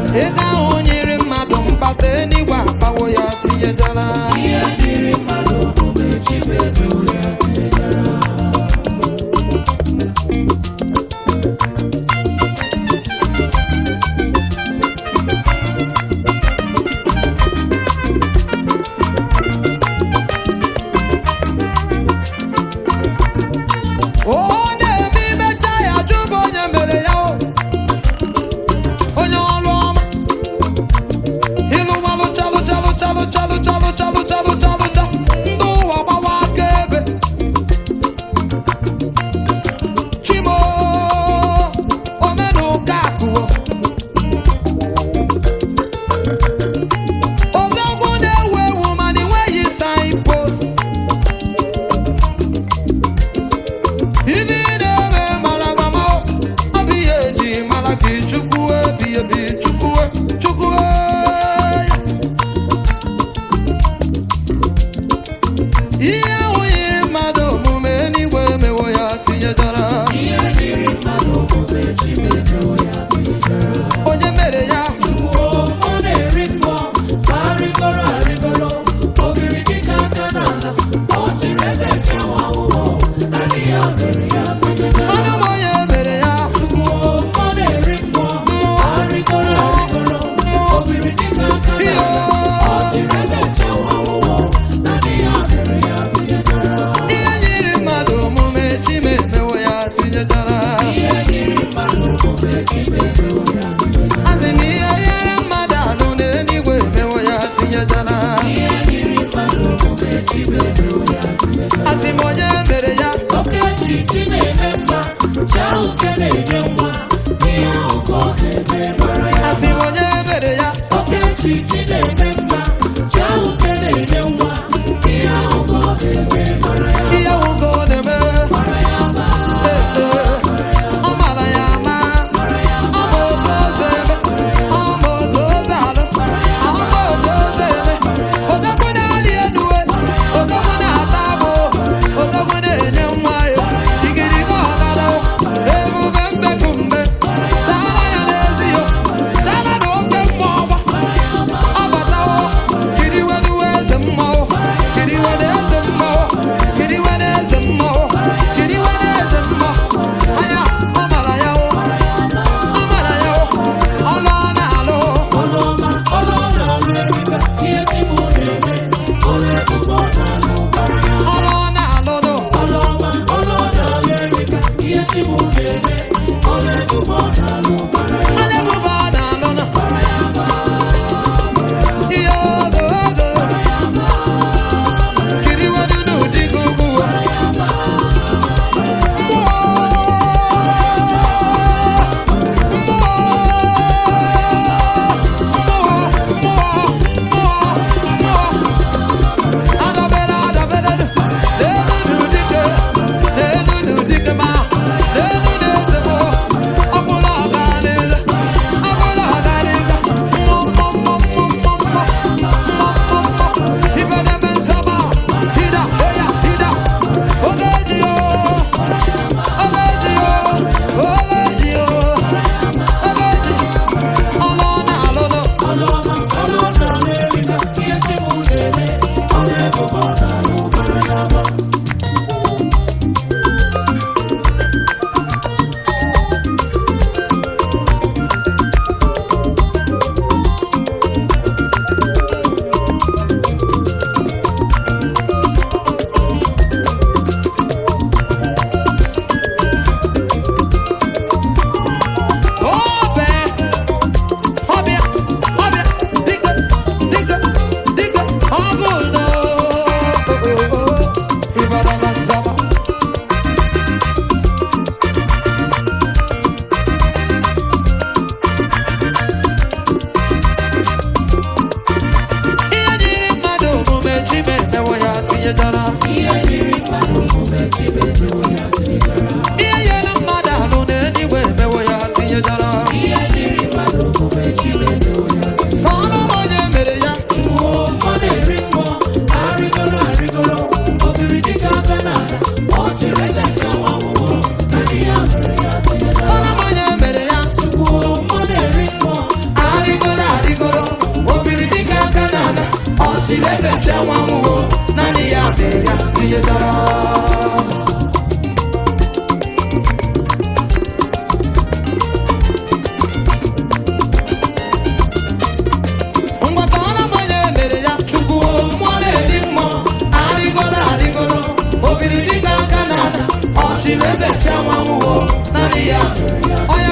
ego ahụ nyere mmadụ mkpata enigwe akpawo ya tinyejara ihe dịrị mmadụ omume chimedo ya tinyejara onye eme imecha ya jụbụ onye mere ya o. onye ọrụ ọma ịlụwalụ chalụ chalụ chalụ chalụ chalụ chalụ chalụ chalụ cha ndị ụwa gbawa aka ebe chimo omenụka akụọ odogwu na-ewu ewu mana enweghị signpost ibe ị na-eme mara gama ọ bụ ihe eji mara gị chukwu ebi ebi chukwu chukwu ya ihe ahụ yiri mmadụ omume n'igwe emewo ya tinyejara ihe dịrị mmadụ omume chimedo ya tinyejara onye mere ya Chukwuo, ọ na-eri mmụọ ma arịgoro arịgoro ogiri dịka aka n'ala ọ chịrị eze chiawa awụọ naanị ya mere ya tinyejara onye m onye mere ya Chukwuo, ọ na-eri mmụọ ma arịgoro arịgoro ogiri dịka aka n'ala ọ chịrị eze chiawa awụọ naanị ya mere ya tinyejara ihe nyiri mmadụ omume chime emewo ya tinyejara ihe dịrị mmadụ omume chimedo ya tinyejara asị na ihe nyere mmadụ alụ n'eluigwe emewo ya tinyejara ihe dịrị mmadụ omume chimedo ya tinyejara asị m onye mere ya Okechi chi na-eme mma chi ahụ nke na-enye nwa ihe ahụ ka ọ na-eme mara ya asị m onye mere ya Okechi chi na-eme mma chi ahụ nke na-enye nwa ihe ahụ ka ọ na-eme mara ya ihe nwụgo ọ na-eme mara ya ma Ee, ee. ọ mara ya ama mara ya ọ ma otu ozi eme ọ ma otu ozi alụ ọ ma otu ozi eme odogwu na-arị elu e, odogwu na-ata agbụ odogwu na-enye nwa ya igirigi ọgara ebube mbeku mbe chara ya n'ezi yo chara na oke mmụọ ọgba ọ batawo kiriwe n'uwe eze mmụọ kiriwe n'eze mmụọ kiriwe n'eze mmụọ kiriwe n'eze mmụọ anya ọ mara ya o ọ mara ya o ọlụ ọ na-alụ ọlụọma ọlụ ọ na-alụ erika ihe chi m na-eme ọlụ ebube ọ na-alụ mara ya ọlụ ọ na-alụ nụ ọlụọma ọlụ ọ na-alụ erika ihe chi m na-eme ọlụ ebube ọ na-alụ mara ya ọlụ ebube ọ na-alụ nụ ihe ogo ogo kiriwe n'ụdị gị ugwu adabere adabere n'elu n'ụdịke n'elu n'ụdịke ma n'elu n'eze m ọbụla ọga n'eze ọbụla ọga n'eze mmụọ mmụọ mmụọ mmụọ mmụọ mmụọ mmụọ mmụọ ibedebe nsọba hida oya hida oge ji o oge ji o oge ji o oge ji ọlụ ọ na-alụ nụ ọlụọma ọlụ ọ na-alụ erika ihe chi m na-eme ọlụ ebube ọ na-alụ mara ya ma Obe, ọbịa, ọbịa, dike, dike, dike, ọgụdọ. Ịbara na nzaba. Ihe dịrị mmadụ omume Chime emewo ya tinyejara. ihe dịrị mmadụ omume chimedo ya tinyejara Ihe nyere mmadụ alụ n'eluigwe emewo ya tinyejara. ihe dịrị mmadụ omume chimedo ya tinyejara Ka ọnụ m onye mere ya Chukwuo, ọ na-eri mmụọ arịgoro arịgoro ogiri dịka aka n'ala ọ chịrị eze chiawa awụọ naanị ya mere ya tinyejara ọnụ m onye mere ya Chukwuo, ọ na-eri mmụọ arịgo ọchịleze chenwa nwụwo naanị ya mere ya tinyetara ngwata ọ na-agbanye mere ya chukwu mmụọ na-edi mmụọ arịgoro arịgoro obiri dịka aka na-ada ọchịleze chenwa nwụwo naanị ya mere ya onye